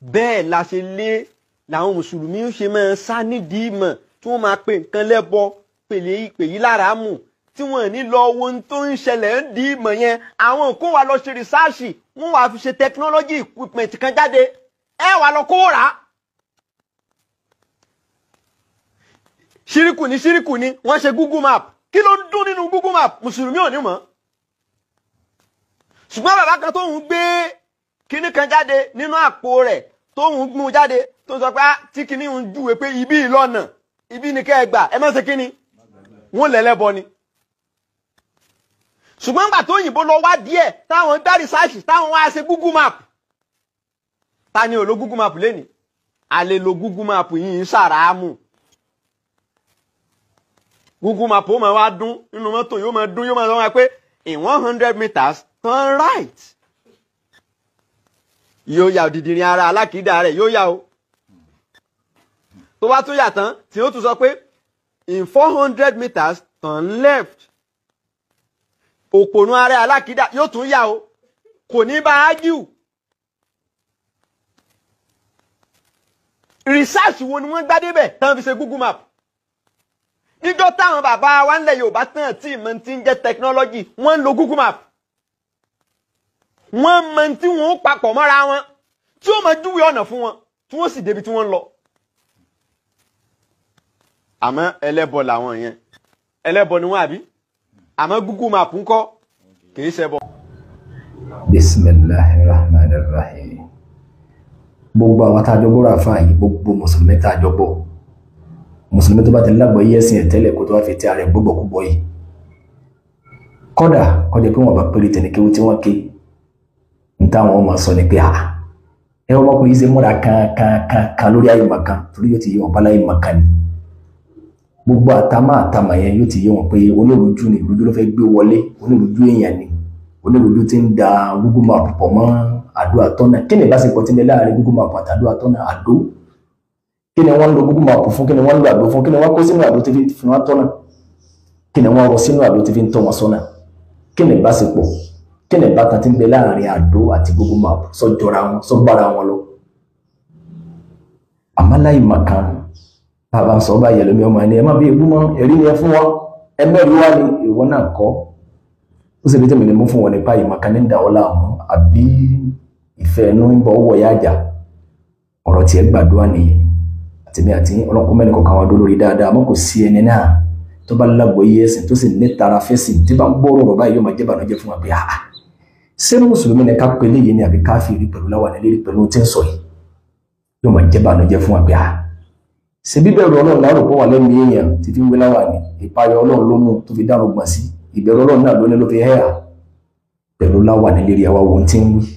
bẹ́ẹ̀ la ṣe lé làwọn mùsùlùmí ṣe máa ń sá nídìí ìmọ̀ tí wọ́n máa pe nǹkan lẹ́bọ pèlè ìpè yìí lára mù tí wọ́n ní lọ wo ohun tó ń ṣẹlẹ̀ ń di ìmọ̀ yẹn àwọn kó wa lọ ṣe rìsáàṣì wọ́n wàá fi ṣe technology equipment kan jáde ẹ wàá lọ kó rà á. ṣíríkù ní ṣíríkù ní wọ́n ṣe google map kí ló ń dún nínú google map mùsùlùmí ò ní mọ̀ ṣùgbọ́n bàbá kan tóun gbé kinní kan jáde nínú àpò rẹ̀ tóun gbún jáde tó ń sọ pé ah tí kinní ń júwe pé ibi ìlọ́nà ibi ni kẹ́ ẹ gbà ẹ má ṣe kinní wọ́n lẹ́lẹ́bọ ni ṣùgbọ́n gbà tó òyìnbó lọ wá díẹ̀ táwọn gbá rìsáàṣì táwọn wá ṣe google map ta ni ò lo google map lénìí a lè lo google map yìí ń ṣàràámù google map ó máa wá dún nínú mọ́tò yóò máa dún yóò máa sọ wọn pé in one hundred meters turn right yóò yà òdìdìrín ara alákìídà rẹ̀ yóò yà o tó bá tún yà tán tí ó tún sọ pé in four hundred meters turn left òpònú ara alákìídà yóò tún yà o kò ní bá ágíù research wo ni wọ́n gbá débẹ̀ tán fi ṣe google map níjọ́ táwọn bàbá wa ńlẹ̀ yorùbá tán tí ìmọ̀ ti ń jẹ́ technology wọ́n ń lo google map wọ́n mọ tí wọ́n ó papọ̀ mọ́ra wọn tí ó máa júwe ọ̀nà fún wọn tí wọ́n sì débi tí wọ́n ń lọ. àmọ́ ẹlẹ́bọ làwọn yẹn ẹlẹ́bọ ni wọ́n àbí àmọ́ google map ń kọ́ kìí ṣẹbọ. bisimilahi rahman rahim gbogbo àwọn tá a jọ gbọ́dọ̀ àfa yìí gbogbo mùsùlùmí tá a jọ bọ̀ mùsùlùmí tó bá ti lágbọ̀ yí ẹ̀sìn ẹ̀ tẹ́lẹ̀ kó tó wá fi ti ara ẹ̀ gbogbo kúbọ̀ yìí kọ́dà kọjá pé wọ́n bá péré tẹ̀lé kéwú tí wọ́n ké n táwọn ọmọ sọ ni pé a ẹ ọmọkùnrin yìí ṣe múra kankankan lórí ayé màkan torí yóò ti yé wọn bá láyé màkan ni gbogbo àtàmà àtàmà yẹn yóò ti yé wọn pé olórújú ni ìrújú ló fẹ́ gbé wọlé olórújú èèyàn ni olórújú ti ń da Google Map pọ̀ mọ́ àdó àtọ́nà kí ni ìbáṣepọ̀ ti ń bẹ láàrin Google Map àti àdó àtọ́nà àdó kí ni wọ́n ń lo Google Map fún kí ni wọ́n ń lo àdó fún kí ni wọ́n kó sínú àdó tí fi wọ́n tọ́nà kí ni wọ́n rọ sínú àdó tí fi ń tọ́ wọn sọ́nà kí ni ìbáṣepọ̀ kí ni ìbátan ti ń bẹ láàrin àdó àti Google Map sọ́jọ́ra wọn sọ́gbára wọn lọ àmọ́ láì màkàn bàbá ń sọ bá yẹ lómi ọmọ ẹni ẹ má bí ebú mọ ẹrí yẹn fún wọn ẹ mẹ́rin wá ní ìwọ náà kọ́ ó sì fi tẹ́mi ní mú fún wọn nípa ìmọ̀kan ní ìdáwọ́ láàmú àbí ìfẹ́ ẹnu ń bọ̀ ọwọ́ ya àjà ọ̀rọ̀ tiẹ̀ gbàdúrà nìyẹn àtẹ̀mí àti ọlọ́kùnrin mẹ́rin kọ̀ọ̀kan wọn dó lórí dáadáa àmọ́ kò sí ẹni náà tó bá lágbo iye ẹ̀sìn tó sì ní tara fẹ́sìn tí bá ń gbọ́ ọ̀rọ̀ báyìí yóò máa jẹ́ bànújẹ́ fún wa pé àà ṣé mùsùlùmí ni ká pélé yìí ni àbí káfíìrì pẹ̀lú láwọn ẹlẹ́rìí pẹ̀lú tí ń sọ yìí yóò máa jẹ́ bànújẹ́ fún wa pé àà ṣe bíbẹ̀rù ọlọ́run láàrò pọ̀ wà lẹ́nu èèyàn tí fi ń wé láwà ní ìpayọ ọlọ́run ló mú tó fi dárò gbọ̀n sí ìbẹ̀rù ọlọ́run náà ló ní ló fi hẹ́yà pẹ̀lú láwà ní lérí àwa ohun tí ń wí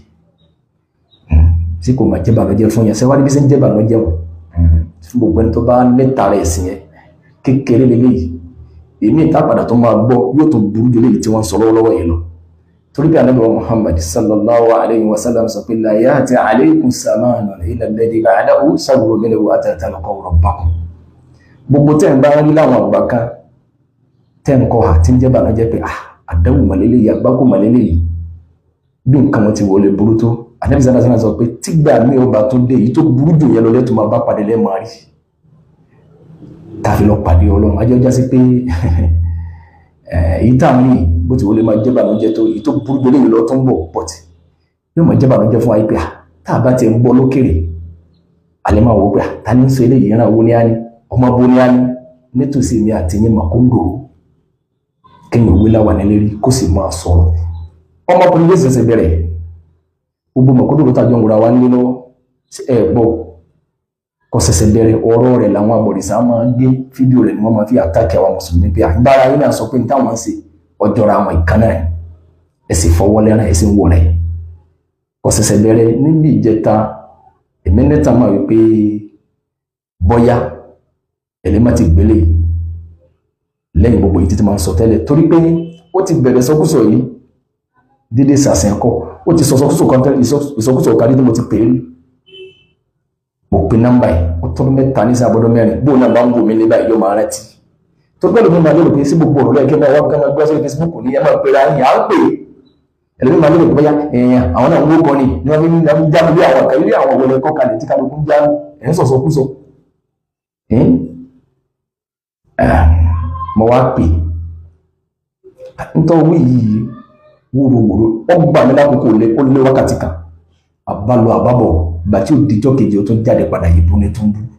tí kò máa jẹ́ bànújẹ́ fún yẹn sẹ́wádìí bí sí ń jẹ́ bànújẹ́ wọn fún gbogbo ẹni tó bá lẹ́ta rẹ̀ sí yẹn kékeré lélẹ́yìí èmi ìta padà tó máa gbọ́ yóò tó burú jù léyìí tí wọ́n ń sọ lọ́wọ́lọ́wọ́ yìí lọ torí bí anabi wa muhammad sallallahu alayhi wa sallam sọ pé la ya'ti alaykum samanun illa alladhi ba'dahu sawru minhu hatta talqaw rabbakum gbogbo tẹ́ ń bá rí láwọn àgbà kan tẹ́ ń kọ́ ha tí ń jẹ́ bànújẹ́ pé ah àdáwò màlélẹ́ yìí àgbákò màlélẹ́ yìí bí nǹkan wọn ti wọlé burú tó anabi sallallahu alayhi wa sallam sọ pé tígbà mi ò bá tó dé yìí tó burú jù yẹn lọ lẹ́tọ̀ máa bá pàdé lẹ́ẹ̀ máa rí tàfi lọ pàdé ọlọ́run ajọ́ jásí pé èyí tá à ń rí bó ti wọlé máa jẹ́ bànújẹ́ tó èyí tó burú jẹ́ léyìn lọ tó ń bọ̀ pọ̀tì yóò máa jẹ́ bànújẹ́ fún wa pé tá a bá ti ń gbọ́ lókèrè alẹ́ máa wọ pé ta ní sọ eléyìí ìran wo ni á ní ọmọ bo ni á ní nítòsí mi àti yín mà kó ń dòrò kéèyàn wí láwà nílé rí kó sì máa sọ̀rọ̀ ọmọkùnrin yóò ṣẹ̀ṣẹ̀ bẹ̀rẹ̀ gbogbo mọ̀kúndùrú tàjọ ń wura wa nílé lọ́wọ́ ẹ̀ gbọ́ kò ṣẹ̀ṣẹ̀ bẹ̀rẹ̀ ọ̀rọ̀ rẹ̀ làwọn abọ̀rìṣà máa ń gbé fídíò rẹ̀ ni wọ́n máa fi àtàkì àwọn mùsùlùmí pé àgbára yín náà sọ pé nítawọn ń ṣe ọjọ́ra àwọn ìkànnà rẹ̀ ẹ sì fọwọ́ lẹ́ràn ẹ sì ń wọ rẹ̀ kò ṣẹ̀ṣẹ̀ bẹ̀rẹ̀ níbi ìjẹta èmi nẹ́ta máa wí pé bọ́yá ẹ̀lẹ́ ti gbélé lẹ́yìn gbogbo yìí títí máa ń sọ tẹ́lẹ̀ torí pé ó ti bẹ̀rẹ̀ sọkúsọ yìí dídé sàṣẹ̀ kọ́ ó ti sọ sọkúsọ kan tẹ́lẹ̀ ìsọkúsọ kan tí mo ti pè é rí mo pe nọ́mbà yìí ó tọdún mẹ́ta ní sábọdún mẹ́rin bó náà bá ń wò mí nígbà yìí yóò máa rántí tó gbọ́dọ̀ mi máa lérò pé sí gbogbo ọ̀rọ̀ lẹ́yìn kí n máa wá kí n máa gbé sórí Facebook ní ẹ máa pe ra yín à ń pè ẹlẹ́ni máa lérò pé bóyá èèyàn àwọn náà ń wó kan ni ni wọ́n fi ń jáde bí àwọn kan ilé àwọn wọlé kọ́ kalẹ̀ tí kálukú ń já ẹ̀ ń sọ̀sọ̀ kú sọ. mo wá pè nítorí wí yìí wúrowúro ó gbà mí lákòókò lé ó lé wákàtí kan àbálò àbábọ̀ ìgbà tí ó dijọ́ kejì ó tún jáde padà yìí bú ní tó ń bú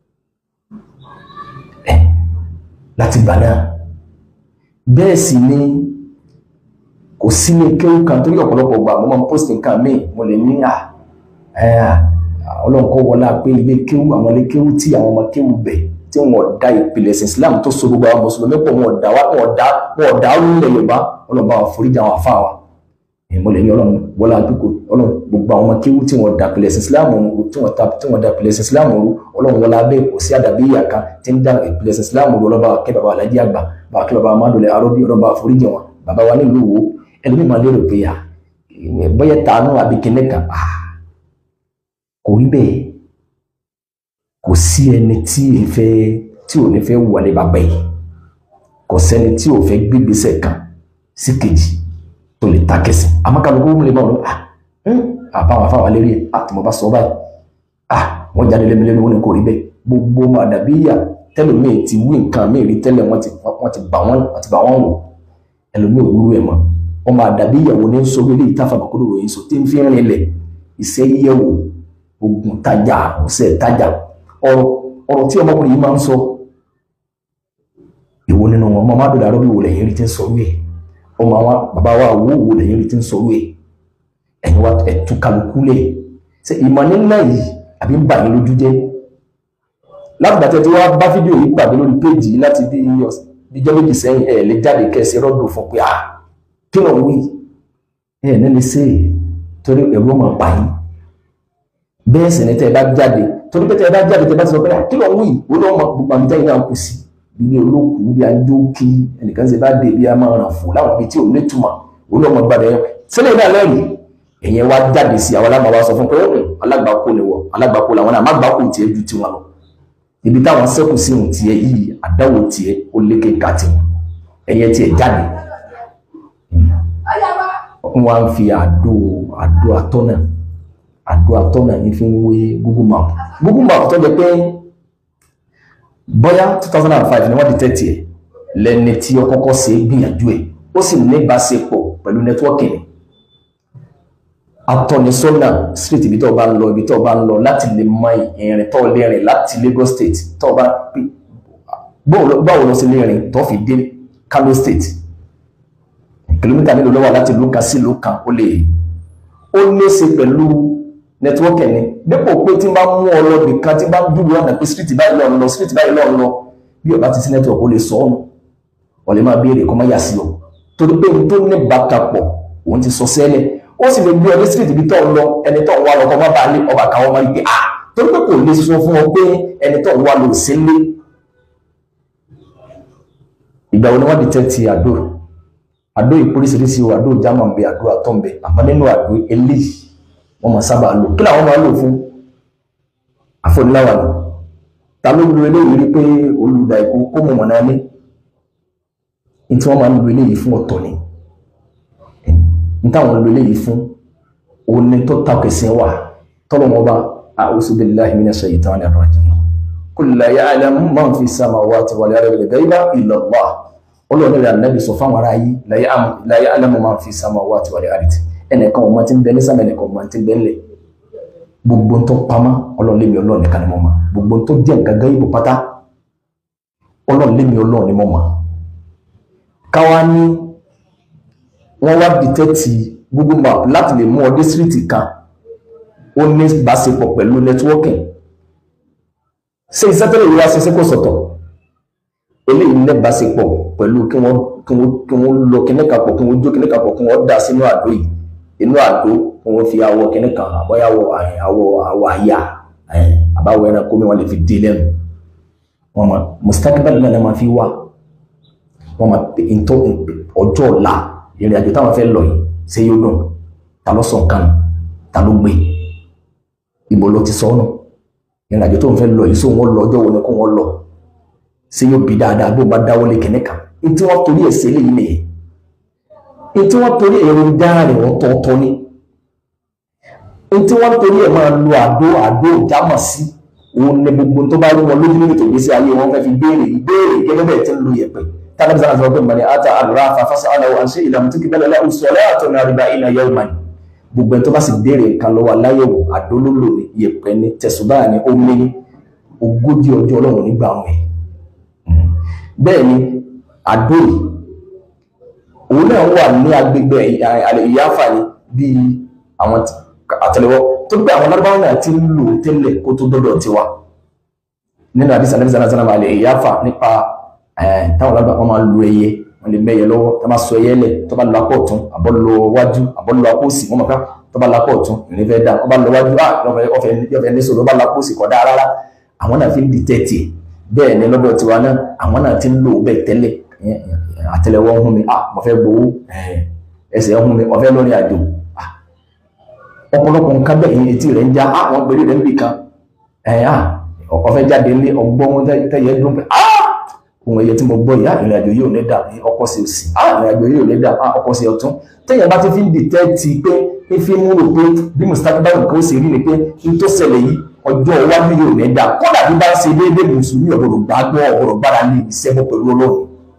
láti gbà náà bẹ́ẹ̀ sì ni kò sí ní kéwù kan torí ọ̀pọ̀lọpọ̀ gbà mo máa ń post nǹkan míì mo lè ní à ọlọ́run kọ́ wọlá pé ilé kéwù àwọn ilé kéwù tí àwọn ọmọ kéwù bẹ̀ tí wọn da ìpìlẹ̀ ẹ̀sìn Islam tó so gbogbo àwọn mùsùlùmí pọ̀ wọn ọ̀dà wọn ọ̀dà wọn ọ̀dà orílẹ̀ Yorùbá ọlọ́run bá wọn foríjà àwọn afá wa mo lè ní ọlọ́run wọlá àdúgbò ọlọ́run gbogbo àwọn ọmọ kéwù tí wọn da ìpìlẹ̀ ẹ̀sìn Islam rú tí wọn tí wọn da ìpìlẹ̀ ẹ̀sìn Islam rú ọlọ́run wọlá bẹ́ẹ̀ kò sí àdàbí ìyá kan tí ń da ìpìlẹ̀ ẹ̀sìn Islam rú ọlọ́ba kẹ́ bàbá alájí àgbà bàbá kẹ́ bàbá amádùlẹ̀ arọ́bí ọlọ́ba foríjà wọn bàbá wa nílùú wo ẹlòmí máa lérò pé à bóyá tàánú àbí kíní kan à kò rí bẹ́ẹ̀ kò sí ẹni tí ì fẹ́ tí ò ní fẹ́ wọlé bàbá yìí kò sẹ́ni tí ò fẹ́ gbégbèsè kan sí kejì tó lè ta kẹsì amákàlùkù lè máa lọ à àbáwọn afáwọn lérí ẹ àti mo bá sọ báyìí à wọ́n jáde lẹ́mi lẹ́nu wọn ni kò rí bẹ́ẹ̀ gbogbo màdàbí yà tẹ́lómi ti wí nǹkan mi rí tẹ́lẹ̀ wọ́n ti bà wọ́n wò ẹlòmí òwúrú ẹ̀ mọ́ ọmọ àdàbí ìyàwó ní sọ wílé ìtafà bàkúrò ròyìn sọ tí ń fi rìn lẹ̀ iṣẹ́ yẹ̀wò ogun tajà ọ̀sẹ̀ tajà ọ̀rọ̀ ọ̀rọ̀ tí ọmọkùnrin yìí máa ń sọ ìwo nínú wọn ọmọ amádùn dàrọ́ bí wò lẹ́yìn rí ti ń sọ wíwẹ̀ ọmọ àwọn bàbá wa wò wò lẹ́yìn rí ti ń sọ wíwẹ̀ ẹ̀yin wa ẹ̀tú kálukú lẹ̀ ṣe ìmọ̀ nílẹ̀ yìí àbí ń bà yín lójú jẹ́ látìgbà tí wọ́n bá fídíò yìí pàdé lórí péèjì láti bí ìjọ méjì sẹ́yìn ẹ̀ lè jáde kẹ́sì rọ́dùn fún pé ah kí ló ń wí ẹ ní lè ṣe é torí ẹ̀rù ọmọ pa yín bẹ́ẹ̀ sì ni tẹ́ ẹ bá jáde torí pé tẹ́ ẹ bá jáde tẹ́ ẹ bá ti sọ pé kí ló ń wí ó lọ́ mọ gbogbo àmì tẹ́yìn náà kù sí ilé olókùú bí ajó kí ẹnìkan ṣe bá dé bí a máa ràn fún láwọn ibi tí ò ní túmọ̀ ó lọ́ mọ gbàdé yẹn sílẹ̀ náà lẹ́rìí ẹ̀yẹn wá jáde sí àwọn aláma wa sọ fún pé alágbàkó ni wọ alágbàkó làwọn náà má gbàkó tiẹ̀ ju tiwọn lọ ibi táwọn sẹ́kù sí ohun tiẹ̀ yìí àdáwò tiẹ̀ ó lékè ká tiwọn ẹ̀yẹ tiẹ̀ jáde wọ́n á fi àdó àdó atọ́nà àdó atọ́nà ní fi ń wé google map google map tó jẹ́ pé bóyá two thousand and five ni wọ́n di tẹ́tì ẹ̀ lẹ́ni tí ó kọ́kọ́ ṣe é gbìyànjú ẹ̀ ó sì ní ìbáṣepọ̀ pẹ̀lú nẹ́tíwọ́kì ni atọ́nisọ́nà street ibi tó bá ń lọ ibi tó bá ń lọ láti lè mọ ìrìn tó lè rìn láti Lagos state tó bá báwo lọ sí lè rìn tó fi dé Kano state kìlómítà mélòó ló wà láti ìlú kan sí ìlú kan ó lè ó léṣe pẹ̀lú nẹtíwọ́kì ẹni dípò pé tí n bá mú ọ lọ bìkan tí n bá dúró ọ̀nà pé street báyìí lọ́ọ̀ lọ street báyìí lọ́ọ̀ lọ bí ọba ti sí nẹtíwọ́kì ó lè sọ ọ́nù wọ́n lè máa béèrè kó má yà sí ọ torí pé n tó ní bàtàpọ̀ òun ti sọ sẹ́lẹ̀ ó sì lè gbé ọ ní street ibi tó ń lọ ẹni tó ń wá lọ kó má bàa lé ọba káwọn máa rí pé ah torí pé kò lè sọ fún ọ pé ẹni tó ń wá lọ sí lé ìgbà wo ni wọ́n di tẹ́tì àdó àdó ìpóríṣiríṣi o àdó jámà ń bẹ àdó àtọ́ ń bẹ àmọ́ nínú àdó eléyìí wọ́n máa sábà lò kí làwọn máa lò fún àfọ̀níláwà ni ta ló lu eléyìí rí pé olùdá ìkó kó mọ̀ mọ̀nà ní ní tí wọ́n máa ń lu eléyìí fún ọ̀tọ̀ ni ní táwọn lu eléyìí fún òní tó takẹ̀sìn wà tọ́lọ́ wọn bá a'udhu billahi minash shaitanir rajim qul la ya'lamu man fi samawati wal ardi ghaiba illa Allah ọlọ́run rẹ̀ ànábì sọ fáwọn ará yìí la ya'lamu man fi samawati wal ardi ẹnìkan ọmọ tí ń bẹ ní sámẹ ẹnìkan ọmọ tí ń bẹ ńlẹ̀ gbogbo tó pamọ́ ọlọ́run lémi ọlọ́run nìkan ni mo mọ̀ gbogbo tó jẹ́ nǹkan gán ibò pátá ọlọ́run lémi ọlọ́run ni mo mọ̀ káwa ní wọ́n wá dìtẹ́tì google map láti lè mú ọ dé síríìtì kan ó ní ìbáṣepọ̀ pẹ̀lú networking ṣé iṣẹ́ tẹ́lẹ̀ ìwé aṣẹ́ṣẹ́ kò sọ̀tọ̀ eléyìí ní ìbáṣepọ̀ pẹ̀lú kí wọ́n kí wọ́n kí wọ́n lọ kíní kan pọ̀ kí wọ́n jó kíní kan pọ̀ kí wọ́n dà sínú àdó yìí inú àdó kí wọ́n fi awọ kíní kan àbọ̀yàwó àwọ àwọ àyà àbáwọ ẹranko mi wọ́n lè fi dé lẹ́nu wọ́n máa mustakabali náà máa fi wá wọ́n máa pè ní ọjọ́ ọ̀la ìrìn àjò táwọn fẹ́ lọ yìí ṣé yóò dùn ta ló sọ nǹkan ta ló gbé ibo ló ti sọ ọ́nà ìrìn àjò tó ń fẹ́ lọ yìí sóun wọ́n lọ ọjọ́ wo ni kó wọ́n lọ ṣé yóò bí dáadáa bó bá dáwọ́lé kìnní kan ní tí wọ́n torí ẹ̀ ṣe léyìn nìyẹn tí wọ́n torí èròjà rẹ̀ ọ̀tọ̀ọ̀tọ̀ ni tí wọ́n torí ẹ̀ máa lo àdó àdó ìjámọ̀ sí òun ní gbogbo tó bá rí wọn lójú nínú ìtògbésí ayé wọn fẹ́ fi béèrè ìbéèrè gẹ́gẹ́ bẹ́ẹ̀ tí ń lo yẹ̀pẹ̀ tánàbí sára sọ pé mọ̀ ní ata àdúrà afáfásá aláwọ̀ àṣẹ ìlànà tó kí bẹ́ẹ̀ lọ́la oṣù ọ̀lẹ́ àtọ̀ ní àríbá iná yẹ́ ọ̀mà gbogbo ẹ̀ tó bá sì béèrè nǹkan lọ́wọ́ aláyẹ̀wò àdó ló lò ní yẹ̀pẹ̀ ní tẹ̀sùbá ní omi ní ogójì ọjọ́ ọlọ́run nígbà wọn ẹ̀ bẹ́ẹ̀ ni àdó yìí òun náà wà ní agbègbè ìyáfà ni bíi àwọn àtẹ́lẹwọ́ tó gbé àwọn lárúbáwọn náà ti ń lò tẹ́lẹ̀ kó tó dọ́dọ̀ tiwa nínú àdìsí àdìsí àdìsí àdìsí àlè ìyáfà nípa táwọn lárúbáwọn máa lo ẹyẹ wọn lè mẹyẹ lọ́wọ́ tó bá sọ ẹyẹ lẹ̀ tó bá lọ apọ̀ ọ̀tún àbọ̀ lọ wájú àbọ̀ lọ apọ̀ òsì wọn mọ̀ ká tó bá lọ apọ̀ ọ̀tún ìrìn fẹ́ dá wọn bá lọ wájú ọ̀fẹ́ ní sọ̀rọ̀ bá lọ apọ̀ òsì kọ̀ dá rárá àwọn náà fi ń dìtẹ́tì bẹ́ẹ̀ ni lọ́dọ̀ tiwa náà àwọn náà ti ń lò bẹ́ẹ̀ tẹ́lẹ̀ àtẹ́lẹwọ́ ń hún mi ah mo fẹ́ gbowó ẹsẹ̀ ń hún mi mo fẹ́ lórí àjò ọ̀pọ̀lọpọ̀ nǹkan bẹ́ẹ̀ yìí etí rẹ̀ ń já àwọn gbèrè rẹ̀ ń bì kan ẹ̀yà ọ̀fẹ́ jáde ní ọgbọ́n tẹ́yẹ dún pé ohun ẹyẹ tí mo gbọ́ ìyá ìrìn àjò yóò ní dà ní ọkọ̀ sí òsì ìrìn àjò yóò ní dà ọkọ̀ sí ọ̀tún tẹ́yẹ bá ti fi ń dìtẹ́ẹ̀tì pé ń fi mú rò pé bí mustapha báwo nǹkan ó sì rí ni pé n tó ṣẹlẹ̀ yìí ọjọ́ iwájú yóò ní dà kódà bí bá ń ṣe déédéé mùsùlùmí ọ̀gbọ̀rọ̀ gbàgbọ́ ọ̀gbọ̀rọ̀ gbára lé ìṣẹ́gun pẹ̀lú ọlọ́run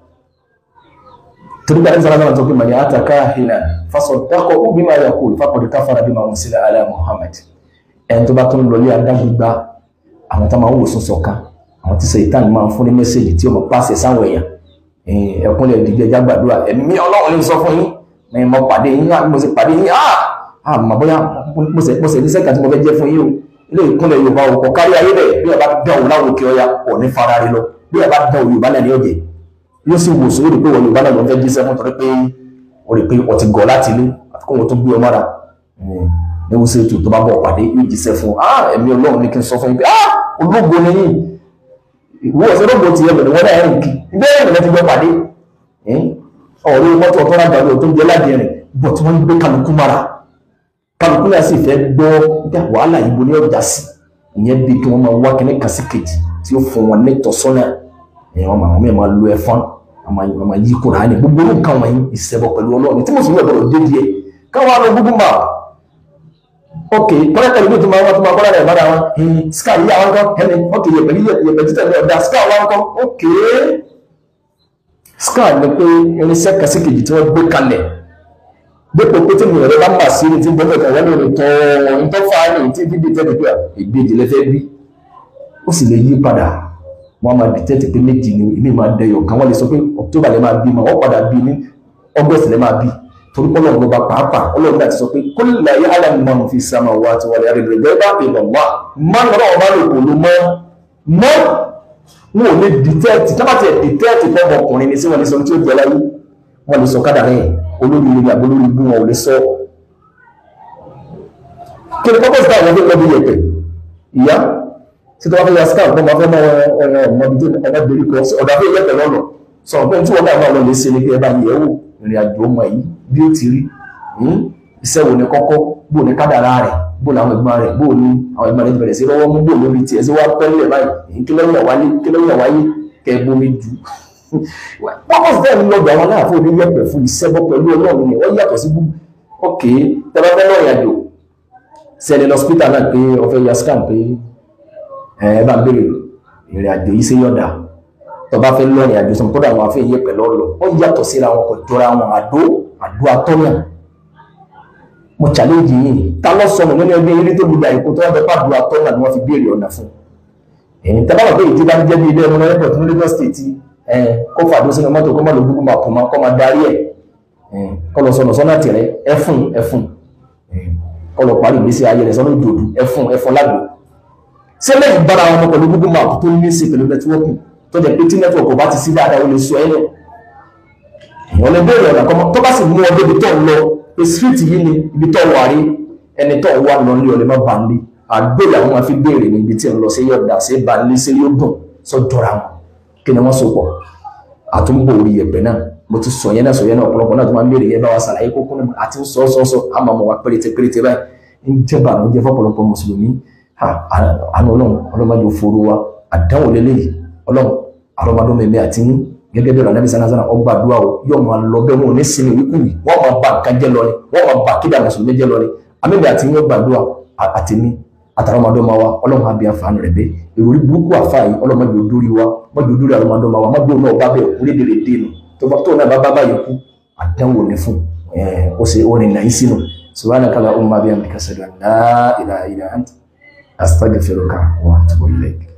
torí pé àdìsára náà tó pé màní àtàkà hìnà fasọ̀dákọ̀ ó bí máa yàkó ìfapọ̀dé káfàrà bí máa ń sílẹ̀ alẹ́ Muhammad ẹni tó bá tó ń lọlé adágbègbà àwọn tá máa ń wò sún sọ̀ka àwọn tí sèyítàn máa ń fún ní mẹ́sẹ̀gì tí ó mọ̀ pàṣẹ sáwọn èèyàn ẹ̀kúnlẹ̀ ìdíje ẹja gbàdúrà ẹ̀mí ọlọ́run lè sọ fún yín ní mo pàdé yín mo sì pàdé yín ah mà bóyá mo sì ní sẹ́kà tí mo fẹ́ jẹ́ fún yín o ilé ìkúnlẹ̀ Yorùbá o kò kárí ayé bẹ̀ bí ẹ bá dán òun láwọn òkè ọya ò ní fara rí lọ bí ẹ bá dán òun Yorùbá náà ní ọ̀jẹ̀ yóò sì wò sórí pé wọn Yorùbá náà ló ń fẹ́ jíṣẹ́ fún torí pé o rí pé o ti gọ̀ láti ilé àti kó wọn tó gbé ọ mọ́ra ní wọ́n ṣe ètò tó bá bọ̀ pàdé yóò jíṣẹ́ fún ah ẹ̀mí Ọlọ́run ní kí n sọ fún yín pé ah ológo ni yín ìwọ ọ̀sẹ̀ ológo ti ẹgbẹ̀rún wọn náà rìn kí ibẹ̀ ẹ̀rìn lẹ́ti gbọ́ pàdé ọ̀rọ̀ mọ́tò ọ̀tọ́ lágbà lọ tó ń jẹ́ láti rìn bọ̀ tí wọ́n ń gbé kálukú mọ́ra kálukú náà sì fẹ́ gbọ́ bí wàhálà yìí bo ní ọjà sí ìyẹn bí kí wọ́n máa wá kíní kan sí kejì tí ó fún wọn ní ìtọ́sọ́nà ẹ̀wọ̀n màmá mi máa lo ẹ̀fọn àmà yí Kùránì gbogbo nǹkan wọ̀nyí ìṣẹ̀bọ̀ pẹ̀lú Ọlọ́run tí mo sì gbọ́dọ̀ dé díẹ̀ káwọn àlọ́ gbogbo mà ok kọ́lẹ́tà ìlú tó máa wọ́n tó máa kọ́lá rẹ̀ bára wọn ska yí àwọn kan ẹni ok yẹ̀pẹ̀ ní yẹ̀pẹ̀ títẹ̀ ní ọ̀dà ska wọn kan ok ska ni pé irinṣẹ́ kàsíkèjì tí wọ́n gbé kalẹ̀ dépò pé tí mo rẹ̀ bá mà sí ní tí bọ́fẹ̀ kan wọ́n lè tọ́ ìtọ́ fa ní tí fídíò tẹ́lẹ̀ pé ìgbèjì lẹ́fẹ́ bí ó sì lè yí padà wọ́n máa dìtẹ́tì pé méjì ni ilé máa dẹyọ̀ kan wọ́n lè sọ pé October lè máa bí ma wọ́n padà bí ní August lè máa bí torí pé ọlọ́run ọba pàápàá ọlọ́run náà ti sọ pé kó lè yá alámọ̀ fi sàmà wá ti wọlé àrẹ rẹ̀ bá pè lọ wá má lọ́rọ̀ ọba lè kò ló mọ́ mọ́ wọn ò lè dìtẹ́ẹ̀tì tí wọ́n bá ti dìtẹ́ẹ̀tì fún ọmọkùnrin ní sí wọn lè sọ tí ó jẹ́ láyé wọn lè sọ kádà rẹ̀ olórí ilé àbí olórí ibú wọn ò lè sọ. kí ni pọ́pọ́sì táwọn ọdún lọ́dún yẹ̀pẹ̀ ìyá tí tó bá fẹ́ ya scarf bọ́ máa fẹ́ mọ́ ọmọ ọmọdé tó ọmọ ìgbèrí kan ọ̀dà fẹ́ yẹ̀pẹ̀ lọ́nà sọ pé tí wọ́n náà máa lọ lè ṣe ni pé ẹ bá yẹ̀ wò ìrìn àjò ọmọ yìí bí ó ti rí iṣẹ́ wo ni kọ́kọ́ bó ni kádàrá rẹ̀ bó làwọn ẹ̀gbọ́n rẹ̀ bó ni àwọn ẹ̀gbọ́n rẹ̀ ti bẹ̀rẹ̀ sí lọ́wọ́ mú bó lórí tiẹ̀ sí wá pẹ́lẹ̀ báyìí kí lọ́yìn àwáyé kí lọ́yìn àwáyé kẹ́ ẹ bomi jù pọ́pọ́ sí tẹ́lẹ̀ lọ́dọ̀ àwọn aláàfo ní yẹ̀pẹ̀ fún iṣẹ́ bọ́ pẹ̀lú ọlọ́run ni wọ́n yàtọ̀ sí gbogbo ok tẹ́lẹ̀ fẹ́ lọ́rìn àjò sẹ́ni lọ́sítà náà pé ọ̀fẹ́ ya scan pé ẹ bá béèrè ìrìn àjò yìí sí yọ̀dà tọba fẹ́ lọ́rìn àjò sọmọ kódà àwọn afẹ́ yẹ̀pẹ̀ lọ́lọ́ wọ́n yàtọ̀ síra wọn kò jọra wọn àdó àdó atọ́nà mo challenge yìí ta lọ sọnù nínú ẹgbẹ́ eré tó gbogbo àyíkó tó wọ́n fẹ́ pàdó atọ́nà ni wọ́n fi béèrè ọ̀nà fún ẹ̀yìn tẹ́ bá wà pé èyí tí bá ń jẹ́ bí ilé ẹmu náà airport ní Lagos State ẹ̀ kó fàdó sínú mọ́tò kó má lo Google map mọ́ kó má darí ẹ̀ kó lọ sọnù sọ́nà tìrẹ ẹ̀fún ẹ̀fún kó lọ parí ìgbésí ayé rẹ̀ sọ́nà òdòdó ẹ̀fún ẹ̀fún lágbo sílẹ̀ ìbára wọn pẹ̀lú Google map tó ní í ṣe pẹ̀lú nẹ́tíwọ́ọ̀kì tó jẹ́ pé tí nẹ́tíwọ́ọ̀kì bá ti sí dáadáa ó lè sọ ẹ́ lẹ̀ èèyàn lè béèrè ọ̀nà kọ́mọ tó bá sì mú ọ débi tó ń lọ pé street yìí ni ibi tó wà rí ẹni tó wà lọ ní ọlẹ́ má ba ń lé àgbèrè àwọn máa fi béèrè ní ibi tí ń lọ sí yọ̀dà sí ba ń lé sí yóò dùn sọ jọra wọn kí ni wọ́n so pọ̀ àtúnbò orí ẹ̀pẹ̀ náà mo ti sọ yẹn náà sọ yẹn náà ọ̀pọ̀lọpọ̀ náà tó máa ń béèrè yẹn bá wa ṣàlàyé kókó náà àti sọ sọ sọ àmọ́ ọmọ wa péréte péréte báyìí ń jẹ́ bàánú jẹ́ fọ́pọ̀lọpọ̀ mùsùlùmí àánú ọlọ́run ọlọ́run máa yóò foro wa àdánwò lélẹ́yìí ọlọ́run àrọ́mọdún mẹ́mẹ́ àti yín gẹ́gẹ́ bí ọ̀rọ̀ anábì sanna sanna ọgbà àdúrà o yóò máa lọ bẹ́ẹ̀ wọn ò ní sinmi wíkúwì wọ́n máa ba nǹkan jẹ́ lọ ni wọ́n máa ba kídà mùsùlùmí jẹ́ lọ ni àmì àti yín gbàdúrà àtẹ̀mí àtàwọn ọmọdé ọmọ wa ọlọ́run àbí àǹfààní rẹ̀ bẹ́ẹ̀ ìròrí burúkú àfa yìí ọlọ́run mọ́jọ dórí wa mọ́jọ dórí àwọn ọmọdé ọmọ wa mọ́jọ náà bá bẹ́ẹ̀ kú lédèrè dénú tó náà bá bá báyìí kú àdánwò ní fún ó ṣe ó rìn náà sínú subhanaka allahumma bihamdika ashhadu an la ilaha illa anta astaghfiruka wa atubu ilayk